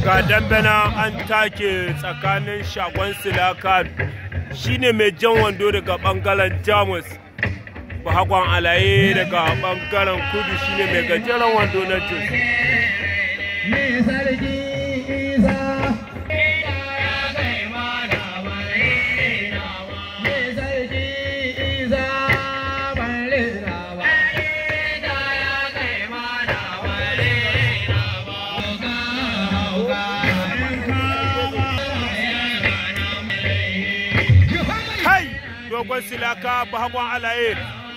ga dambana an take tsakanin shagon silaka shine mai jan wando daga bangaren jamus bahagwan alaye daga bangaren kudu shine mai gajeren wando na jos kai dogon silaka bahagwan alaye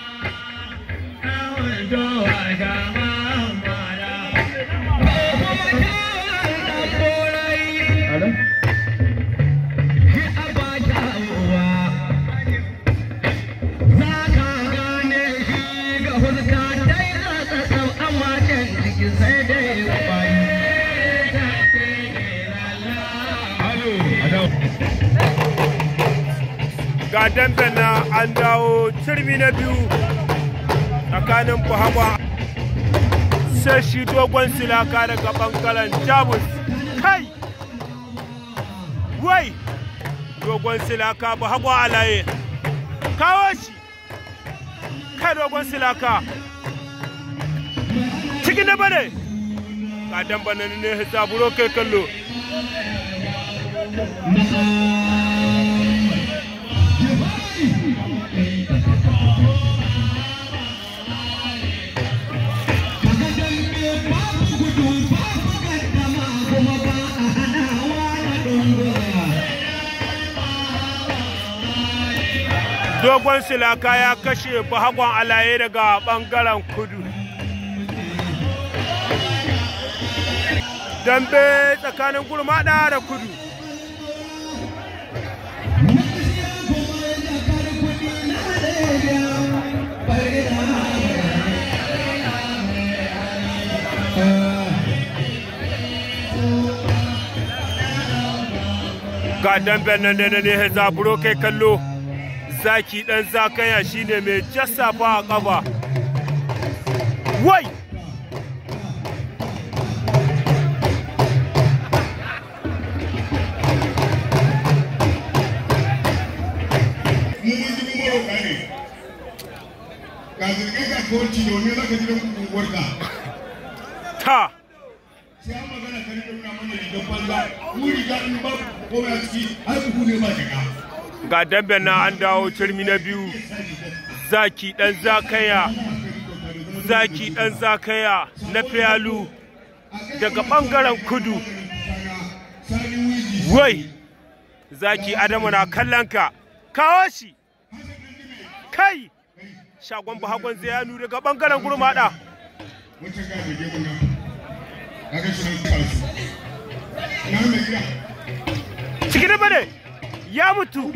ga dambe na an dawo turmi na biyu tsakanin bahagwan sai shi dogon silaka daga bangaren jamus kai wai dogon silaka bahagwan alaye kawo shi kai dogon silaka cikin da bane ga damba na ne zaburo kai kallo dogon silaka ya kashe bahagwan alaye daga bangaren kudu dambe tsakanin gurmada da kudu ga damben nan da ne zaburo kai kallo zaki dan zakaya shine mai jassafa a ƙafa wai ga zirga-zirga kawanci da wani zaka ji da unguwarka ta sai an magana ka rika nuna mana rigar banza mu riga in ba komai a ciki har buhu ne ba jaka ga damben na an dawo turmi na biyu zaki dan zakaya zaki dan zakaya na fiyalu daga bangaren kudu sani wiji wai zaki adamu na kallon ka kawo shi kai shagon bahagon zayanu daga bangaren gurmada wata ga da gemu na kaga shi nan karsu na mai gida cikin da bane ya mutu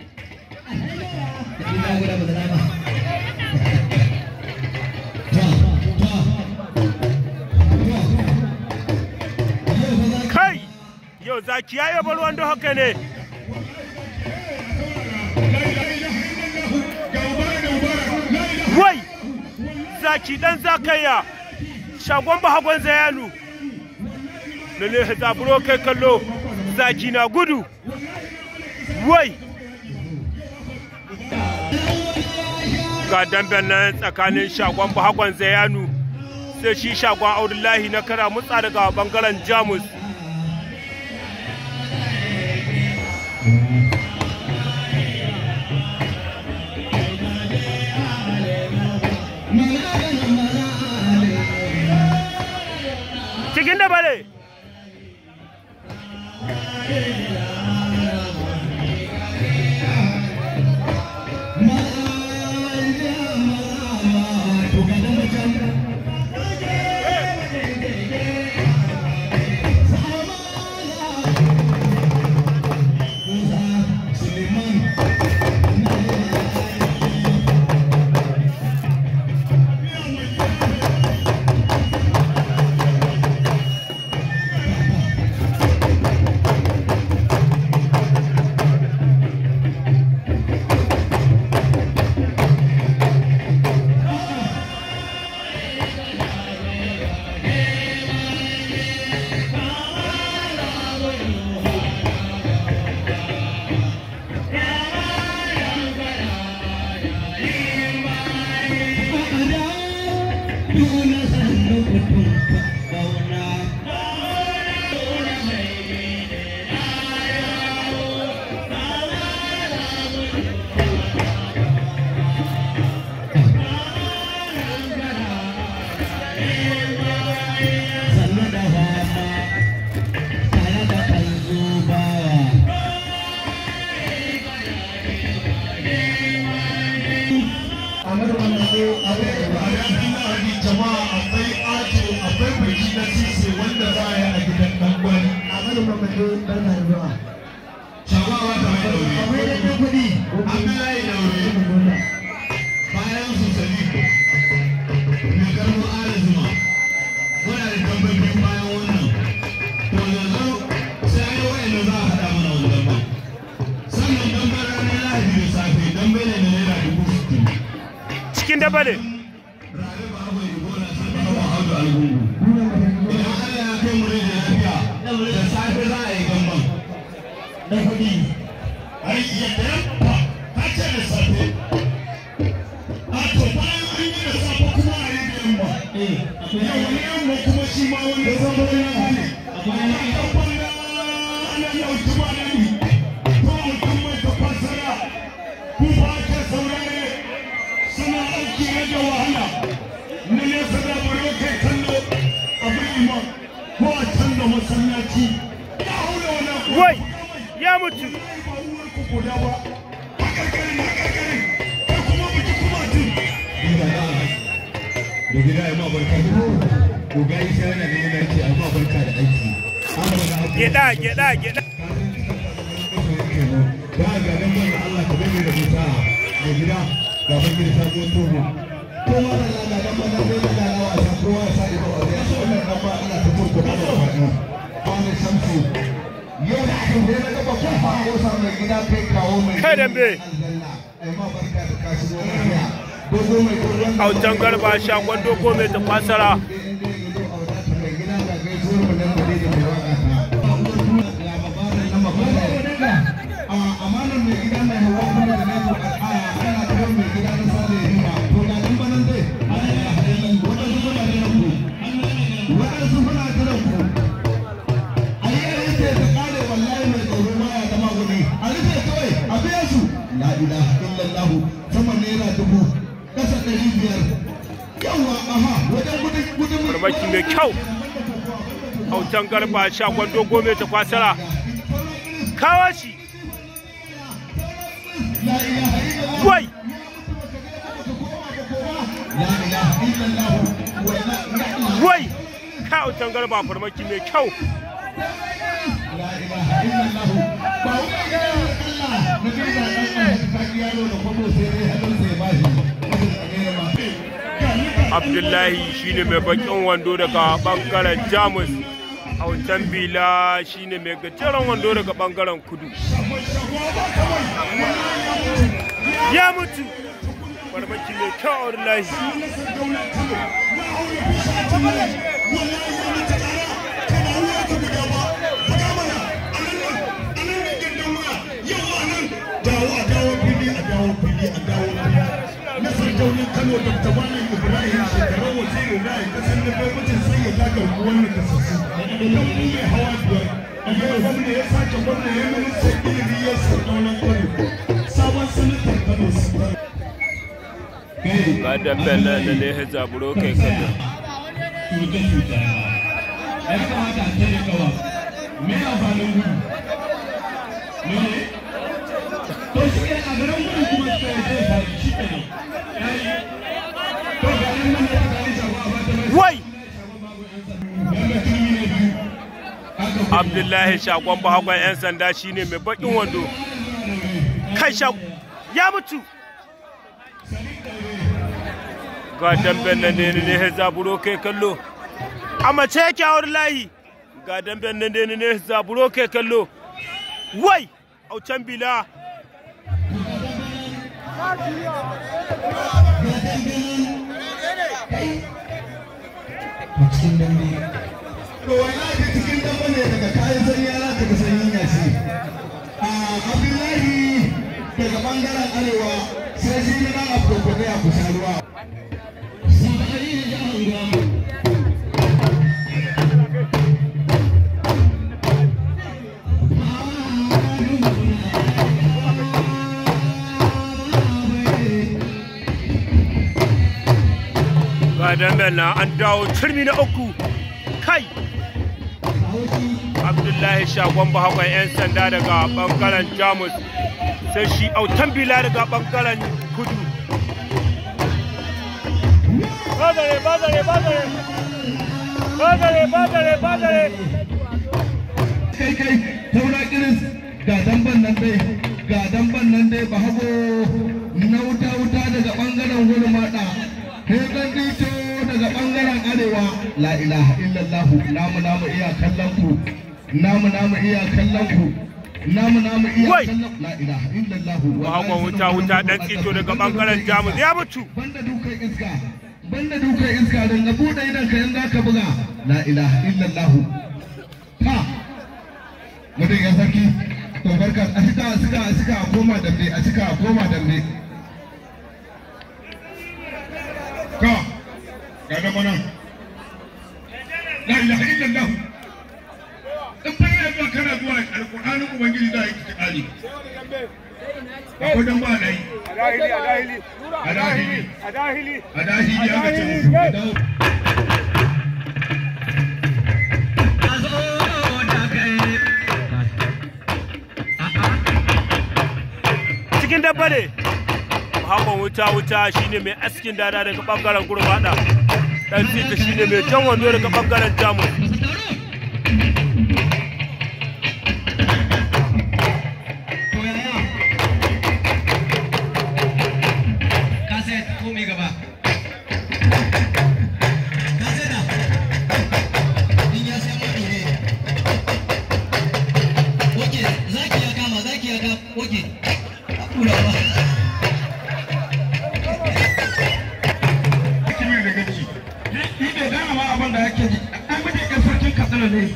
kai yau zaki ya yaba ruwan don haka ne wai zaki dan zakaya shagon bahagon zayanu na ne zaburo kai kallo zaki na gudu wai ga damben nan tsakanin shagon bahagon zayanu sai shi shagon audullahi na kara mutsa daga bangaren jamus cikin da bane zo a ranar lahadi jama'a akwai ajo akwai biki na sise wanda za a yi a gidan dan gwani a wani mamadu barka da zuwa shagawa ta mai daure akwai da ɗan kuɗi abdullahi daure bayan su sadiku mai karfin ala zuma muna da tambayi biyu bayan wannan to yanzu sai an yi wa'anda za a haɗa mana wani damban sannan damban ranar lahadi da safe dambe ne na naira dubu sittin cikin daba ne rabe ba abu yi gona sun kawo haudu algungu idan allah ya kai mu rai da lafiya da safe za a yi damban ɗan kuɗi ai yadda yamma ka ce da safe a to bayan an yi da safe kuma a yi da yamma yau wani yamma kuma shi ma wani sabon yamma ne amma ka kwana ana yau kuma na ni ko mutum mai tafasara ku ba ke saurare suna aiki rage wahala na nesa da bari kai kallo abin imam ko a can da masallaci ya haula wani wai ya mutu da gida ya ma barka da ko ga isa yana da yana ce amma barka da aiki amma da abu gida gida gida ba ga dan ban Allah ka bani da musa da gida ga ban gida ta zo tobo ko ma da Allah dan ban da da da wa sa ko wa sa ido a ya so wannan dan ba Allah ta turko da wannan ba ne samsu yau da aka yi na gaba ko fa ko sa mai gida kai kawo mai Kai dambe. ai ma barka da kashi zo lafiya dogo mai dogon autan garba shagon dogo mai tafasara amanar mai gida mai hawa kuma da na to a ana kawai mai gida na sada ya rima to ga nan banan dai waɗansu suna jiran ku waɗansu suna jiran ku a yi yayin da ta kare wallahi mai tsoro baya zama gudu a rufe kawai a biya su la ilaha illallah sama naira dubu kasa ɗari biyar yawa aha wajen gudun gudun farmaki mai kyau autan garba shagon dogo mai tafasara kawo shi la ilaha illallah wai la ilaha illallah wallahi wai ka autan garba farmaki mai kyau la ilaha illallah ba wani gida Allah na gida Allah ta ki yaro da kwabo sai dai hadin sai ba shi abdullahi shine mai bakin wando daga bangaren jamus autan bila shine mai gajeren wando daga bangaren kudu ya mutu farmaki mai kyau abdullahi Kano da Tabanin Ibrahim shekarar wazirin da ya kasar da kai mutum sai ya daga wannan kasassu. Idan mu mai hawa biyar, a yau gwamna ya sake gwamna ya minista ilimi ya sardauna Kano. Sabon sanatar Kano su ga damben nan da ne ya zaburo kai kallon cuta-cuta ya kamata a tare kawa me amfanin gudu me ne to shi ne a garin gudu kuma sai zai faru shi ke nan yayi to ga nan nan da ta yi shafa a bata mai wai yanda turmi ne biyu aka abdullahi shagon bahagon 'yan sanda shine mai bakin wando kai sha ya mutu ga damben nan ne ne ya zaburo kai kallo a mace yake a wurin layi ga damben nan ne ne ya zaburo kai kallo wai aucan bila cikin dambe to wallahi cikin dambe ne daga kayan sanyi ya zaka ga sanyin yashi a abdullahi daga bangaren arewa sai shi ne dan abdulkudu ya kusa ruwa ga damben nan an dawo turmi na uku kai abdullahi shagon bahagon 'yan sanda daga bangaren jamus sai shi autan bila daga bangaren kudu Badare, badare, badare. Badare, badare, badare. kai kai taura kiris ga damban nan dai ga damban nan dai ba hago na wuta wuta daga bangaren gurmada hegan dito daga bangaren arewa la ilaha illallah namu namu iya kallon ku namu namu iya kallon ku namu namu iya Wai! kallon la ilaha illallah Bahagon wuta wuta dan tsito daga bangaren Jamus ya mutu. banda dukan iska banda dukan iska dan ga bude idan ka yanda ka buga la ilaha illallah ha mutum ya sarki to barka a cika a cika a cika a koma dambe a cika a koma dambe ka ga da mana la ilaha illallah in fa yana zuwa kana zuwa alƙur'anin ubangiji da yake tikali akwai dan ba dai Adahili, adahili. Adahili. Adahili. a dashi ya ga ce musu ku dawo Cikin dabba ne. Bahagon wuta wuta shine mai askin dada daga bangaren gurbada. Dan tsito shine mai jan wando daga bangaren Jamus. kaset ko mai gaba kaseta in ya sai mutu ne oke zaki ya kama zaki ya kama oke kulawa kimi da gaci shi ne dama ma abin da yake ji an miji ɗan sarkin katsina ne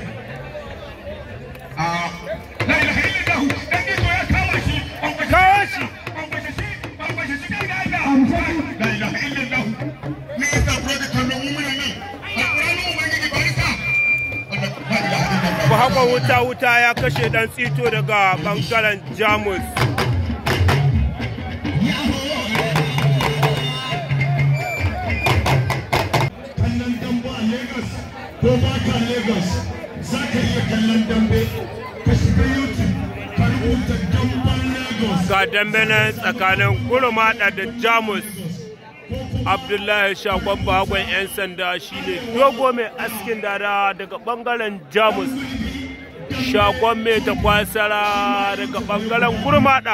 a la ilaha illallah dan ne to ya kama shi an kwashi Kawo shi. an kwashi shi an kwashi shi kai da Allah la ilaha illallah ni ka fara kallon mu mun nan alƙur'ani ubangiji barka Allah la ilaha illallah Bahagon wuta wuta ya kashe dan tsito daga bangaren Jamus. kallon dambe a Lagos ko ba ka Lagos za ka iya kallon dambe ka shiga YouTube ka rubuta damben Lagos Ga dambe nan tsakanin gurmada da Jamus. Abdullahi Shagon Bahagon 'yan sanda shine dogo mai askin dada daga bangaren Jamus. Shagon mai takwasara daga bangaren gurmada.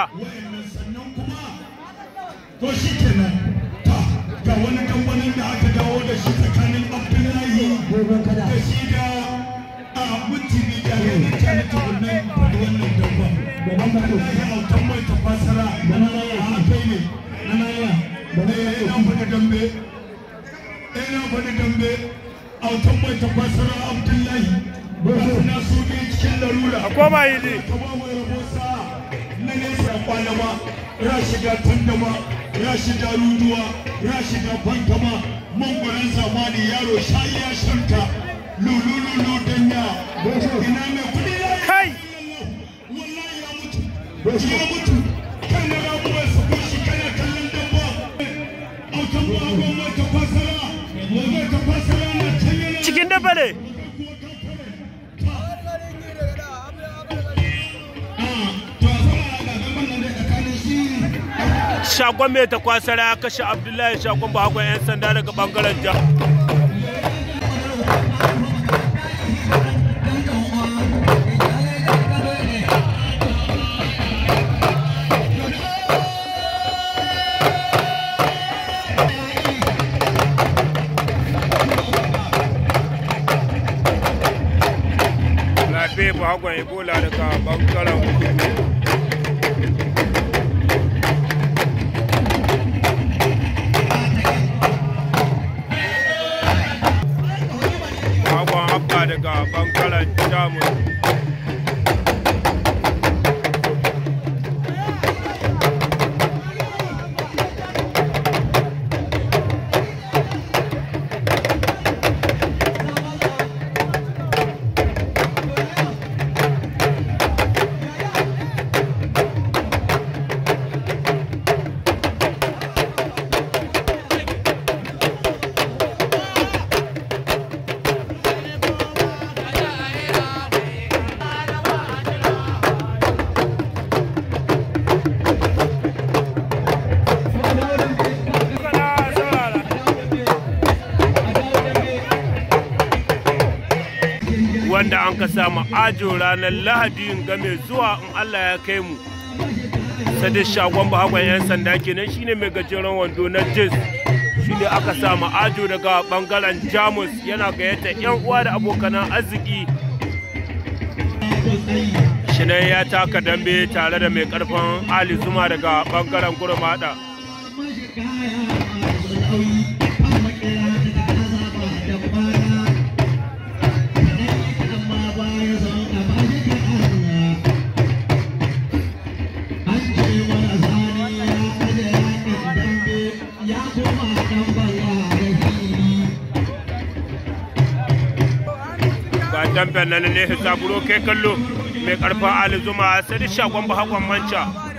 to shi kenan ta ga wani kamfanin da aka dawo da shi tsakanin Abdullahi da shi da a mutumi da ya yi ta na tukunan faɗi wannan damben Abdullahi autan mai tafasara da na raya a kai ne na raya da na raya ina faɗi dambe ina faɗi dambe autan mai tafasara Abdullahi ba su na su ne cikin larura A koma yi ne. kama mai rabo sa na nesa kwana ma ya shiga tandama ya shiga ruduwa ya shiga bankama mangwaron zamani yaro sha iya shanta lulululu danya ina mai kudi ya yi Kai! wallahi ya mutu ya mutu kan na rabuwar su ko shi kana kallon dabba autan ba abin mai tafasara mai tafasara na can yana Cikin dabba ne. Shagon mai takwasara ya kashe Abdullahi Shagon Bahagon 'yan sanda daga bangaren Jamus. Labe Bahagon Ebola daga bangaren kudu. Bahagon Abba daga bangaren Jamus. wanda an ka samu ajo ranar lahadi ga mai zuwa in allah ya kai mu sadin shagon bahagwan 'yan sanda kenan shine mai gajeren wando na jis shine aka samu ajo daga bangaren jamus yana gayyata 'yan uwa da abokanan arziki shinan ya taka dambe tare da mai karfin ali zuma daga bangaren gurmada ga damben nan ne zaburo kai kallo mai karfin ali zuma sai da shagon bahagwan manca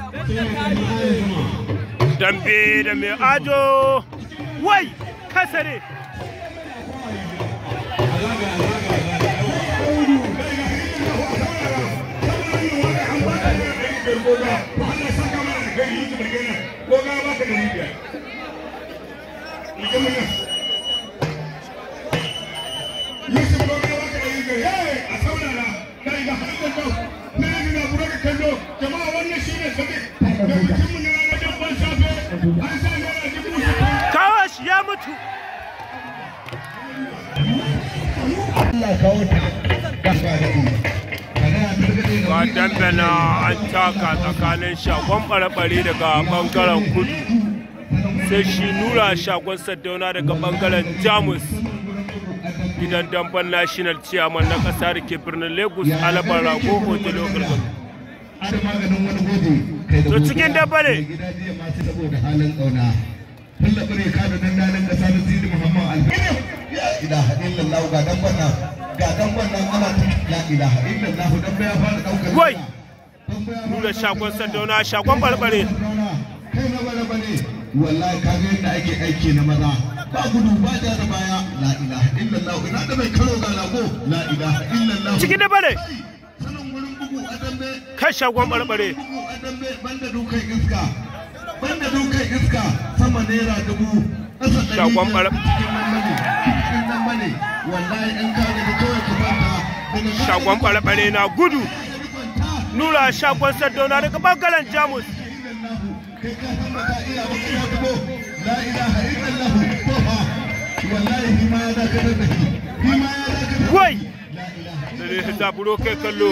dambe da mai ajo wai kasare kawash ya mutu ga dambe na an taka tsakanin shagon ɓare daga ɓangaren kudu sai shi nura shagon saddauna daga ɓangaren jamus gidan damben national chairman na ƙasa da ke birnin lagos alabar rago hotel ogargar To cikin dabba ne. saboda halin ƙauna. Tallaɓa ne kada nan nanin ƙasa da Sidi Muhammad Alfiyar. Ya ilaha illallah ga dan wannan ga dan wannan ana ta la ilaha illallah dan ya fara ɗaukar. Wai! nura shagon saddauna shagon barbare Kai na bara bane. Wallahi ka ga yadda ake aiki na maza. Ba gudu ba ja da baya. La ilaha illallah ina da mai karo ga lago. La ilaha illallah. cikin dabba ne Sanin wurin bugu a dambe. kai shagon barbare Bugu a dambe banda dukan iska. Banda dukan iska sama naira dubu. Ƙasa ɗari Shagon biyar. bar- Cikin nan bane. Cikin nan bane. Wallahi in ka ga kawai ka kwanta. Daga ka shagon ga barbare na gudu ka kwanta. nura shagon saddauna daga bangaren jamus kai ka san ba ka iya ba kuma dubo. La ilaha illallah. Tofa. Wallahi shi ma ya dakatar da shi. Shi ma ya dakatar da wai shi. La ilaha da ne zaburo kai kallo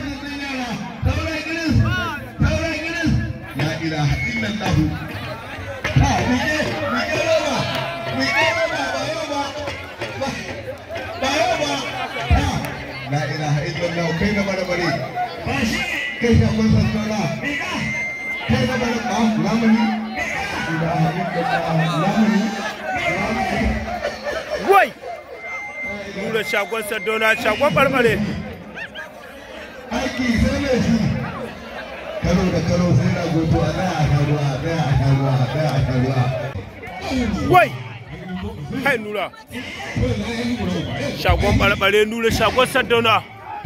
La ilaha illallah. Ha, mike, mike roba, mike roba, ba roba, ba, ba roba. Ha, la ilaha illallah, kai na bare bare. Kai ka kun san tsora. Kai na bare ba, lamuni. La ilaha illallah, lamuni. wai nura shagon saddauna shagon barbare aiki sai mai shi karo da karo sai na goto a daya a sharuwa a daya a sharuwa a daya a sharuwa wai kai nura shagon barbare nura shagon saddauna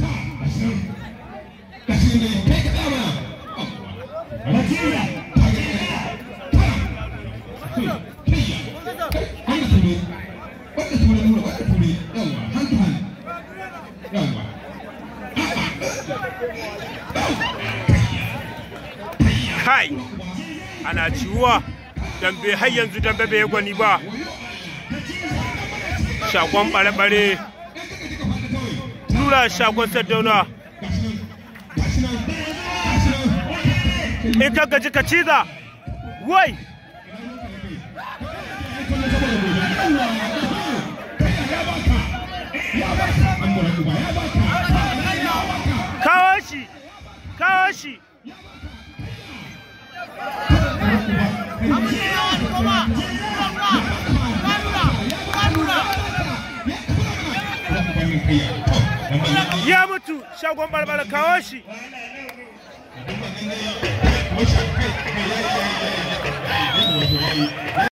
kai ana ciwuwa dambe har yanzu dambe bai gwani ba shagon bare-bare nura shagon saddauna in ka gaji ka ciza wai kawo shi kawo shi ya mutu shagon barbara kawo shi